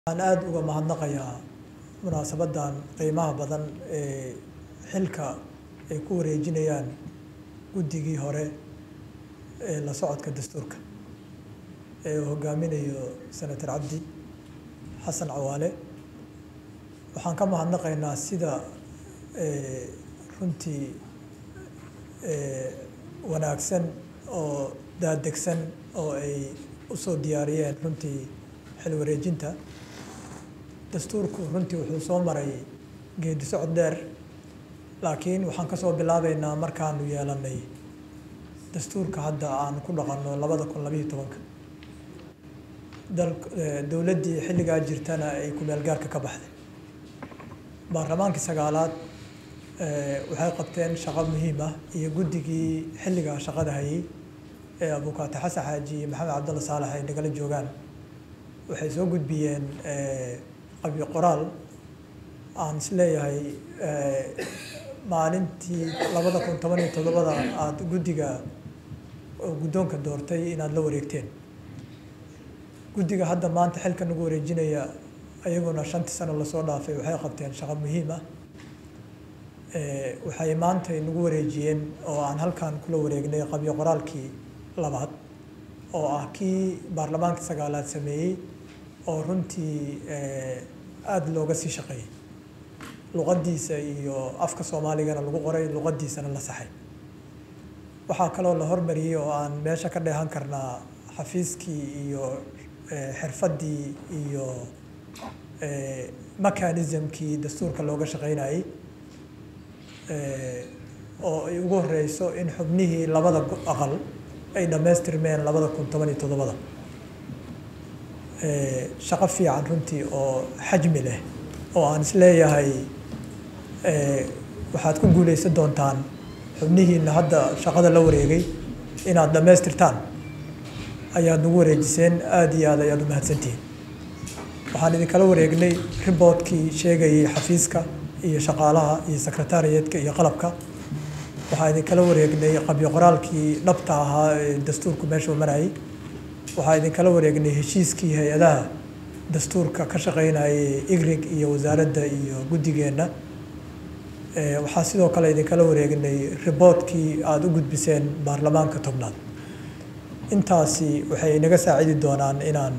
waxaan aada uga mahadnaqayaa munaasabadan qiimaha badan ee xilka ay ku wareejinayaan guddigii hore ee la socodka dastuurka ee uu hogaaminayo senator cabdi xasan cawaale waxaan ka mahadnaqaynaa sida runtii wanaagsan oo daadegsan oo ay usoo diyaariyeen runtii xil wareejinta dastuurku runtii wuxuu soo maray geedi socod dheer laakiin waxaan kasoo bilaabeynaa markaanu yeelanay dastuurka hadda aan ku dhaqanno labada kun labayo tobanka dowladdii xilligaa jirtana ay ku-meelgaarka ka baxday baarlamaankii sagaalaad waxay qabteen shaqo muhiim ah iyo guddigii xilligaa shaqada hayay ee abukaate xasan xaaji iyo maxamed cabdalla saalax ay nagala joogaan waxay soo gudbiyeen qabyo qoraal aan isleeyahay maalintii labada kun toban iyo toddobada aada guddiga guddoonka doortay inaad la wareegteen guddiga hadda maanta xilka nagu wareejinaya ayaguna shantii sano lasoo dhaafay waxay qabteen shaqo muhiim ah waxay maanta nagu wareejiyeen oo aan halkan kula wareegnay qabyo qoraalkii labaad oo ah kii baarlamaanka sagaalaad sameeyey oo runtii aada looga sii shaqeeyey luqaddiisa iyo afka soomaaligana lagu qoray luqaddiisana la saxay waxaa kaloo la hormariyey oo aan meesha ka dheehan karnaa xafiiskii iyo xirfaddii iyo mechanismkii dastuurka looga shaqeynayey oo ay ugu horeyso in xubnihii labada aqal ay dhammaystirmeen labada kun toban iyo toddobada shaqo fiican runtii oo xajmi leh oo aan isleeyahay waxaad ku guuleysan doontaan xubnihiina hadda shaqada la wareegay inaad dhammaystirtaan ayaad nagu wareejiseen aada iyo aad ayaad u mahadsantihiin waxaan idinkala wareegnay riboodkii sheegayay xafiiska iyo shaqaalaha iyo secretariatka iyo qalabka waxaa idinkala wareegnay qabyo qoraalkii dhabta ahaa ee dastuurku meeshuu marayay waxaa idinkala wareegnay heshiiskii hay-adaha dastuurka ka shaqeynayay igrig iyo wasaaradda iyo guddigeenna waxaa sidoo kale idinkala wareegnay riboodkii aada u gudbiseen baarlamaanka tobnaad intaasi waxay naga saacidi doonaan inaan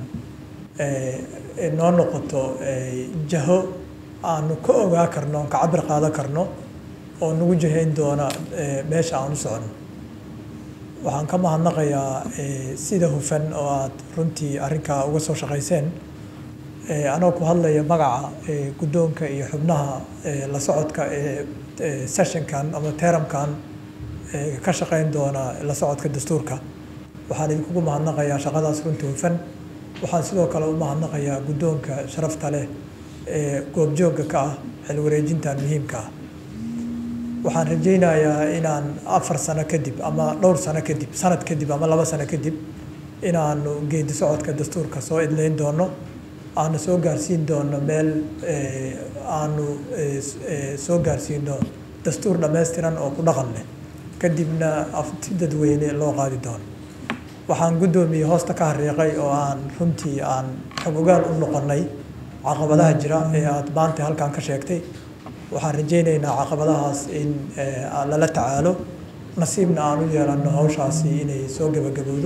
noo noqoto jaho aanu ka ogaa karno ka cabir qaadan karno oo nagu jahayn doona meesha aan u socono waxaan ka mahadnaqayaa sida hufan oo aad runtii arrinkaa uga soo shaqayseen anoo ku hadlaya magaca guddoonka iyo xubnaha la socodka ee sessionkan ama teramkan ka shaqeyn doona la socodka dastuurka waxaan idinkugu mahadnaqayaa shaqadaas runtii hufan waxaan sidoo kale u mahadnaqayaa guddoonka sharafta leh ee goobjoogga ka ah xil wareejintan muhiimka ah waxaan rajaynayaa inaan afar sano kadib ama dhowr sano kadib sanad kadib ama laba sano kadib inaanu geedi socodka dastuurka soo idleyn doono aanu soo gaarsiin doono meel aanu soo gaarsiino dastuur dhammaystiran oo ku dhaqan leh kadibna afti dadweyne loo qaadi doono waxaan guddoomiyey hoosta ka hariiqay oo aan runtii aan xog ogaal u noqonnay caqabadaha jira ee aada maanta halkan ka sheegtay waxaan rajaynaynaa caqabadahaas in lala tacaalo nasiibna aan u yeelanno hawshaasi inay soo gebagabowdo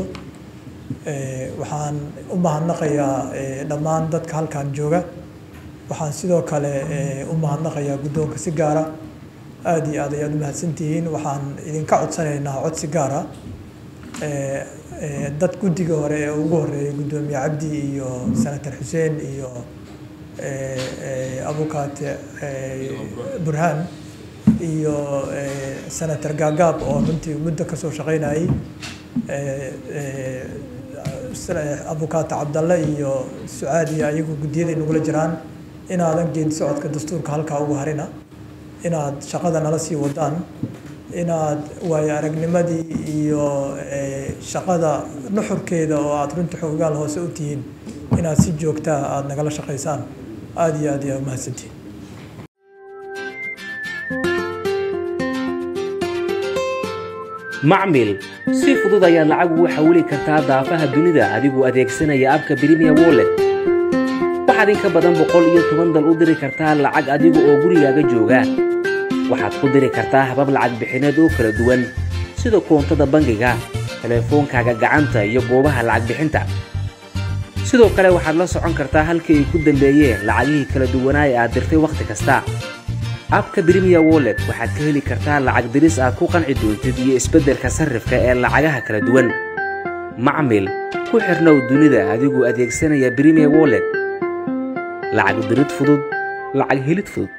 waxaan u mahadnaqayaa dhammaan dadka halkan jooga waxaan sidoo kale u mahadnaqayaa guddoonka si gaara aada iyo aad ayaad u mahadsantihiin waxaan idinka codsanaynaa codsi gaara dad guddiga hore ee ugu horeeyay guddoomiye cabdi iyo senator xuseen iyo abukaate burhaan iyo senator gaagaab oo runtii muddo kasoo shaqeynayay abukaate cabdalle iyo sucaadiya ayagu guddiyaday nagula jiraan inaadan geedi socodka dastuurka halkaa ugu harina inaad shaqada nala sii wadaan inaad waayo aragnimadii iyo shaqada nuxurkeeda oo aada runtii xoogaal hoose u tihiin inaad si joogtaa aada nagala shaqaysaan aada iyo aad ayaa umahadsantihin macmil si fudud ayaad lacag ugu xawili kartaa daafaha dunida adigoo adeegsanaya abka brimiya wollet waxaad in ka badan boqol iyo toban dal u diri kartaa lacag adiga oo gurigaaga jooga waxaad ku diri kartaa habab lacag bixineed oo kala duwan sida koontada bangiga telefoonkaaga gacanta iyo goobaha lacag bixinta sidoo kale waxaad la socon kartaa halkii ay ku dambeeyeen lacagihii kala duwanaa ee aad dirtay wakhti kasta abka brimiya wollet waxaad ka heli kartaa lacag diris aad ku qanci doontid iyo isbeddelka sarrifka ee lacagaha kala duwan macmil ku xirnow dunida adigoo adeegsanaya brimiya wollet lacag dirid fudud lacag helid fudud